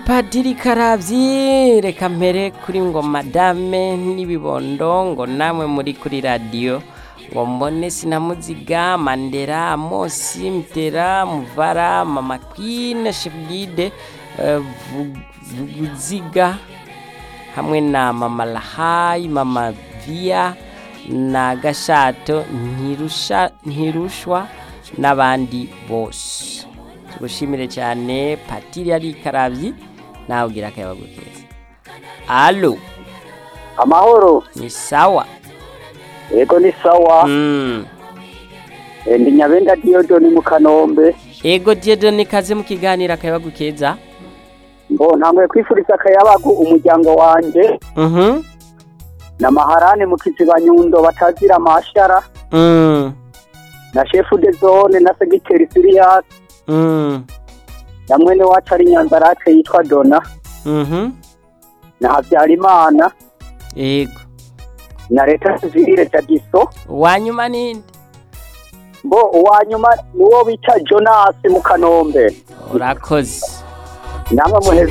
Padiri Karabyi reka mpere kuri ngo madame n'ibibondo ngo namwe muri kuri radiyo ngo mbone sinamuziga mandera amosi mutera muvara mama kwine shebwide vuguziga hamwe na mama lahayi mama viya na gashato ntirusha ntirushwa n'abandi bose tugushimire cyane patiri ari karabyi nawe ugira akayabagu keza alo amahoro ni sawa yego ni sawa Mm. Eh, ndi nyabenda diyodoni mu kanombe ego diyedo nikaze mu kiganiro akayabagu keza ngo ntangoye kwifuriza akayabagu umuryango wanjye Mhm. na maharani mu kiziba nyundo batazira amashara Mm. na shefu de zone na segiteri siriyasi Mm. na mwene wacu ari nyanzarake yitwa dona Mhm. na habyarimana ego na leta sivire dagiso wanyuma ninde mbo uwa nyuma niwo bita jonasi mu kanombe urakoze namwe muheze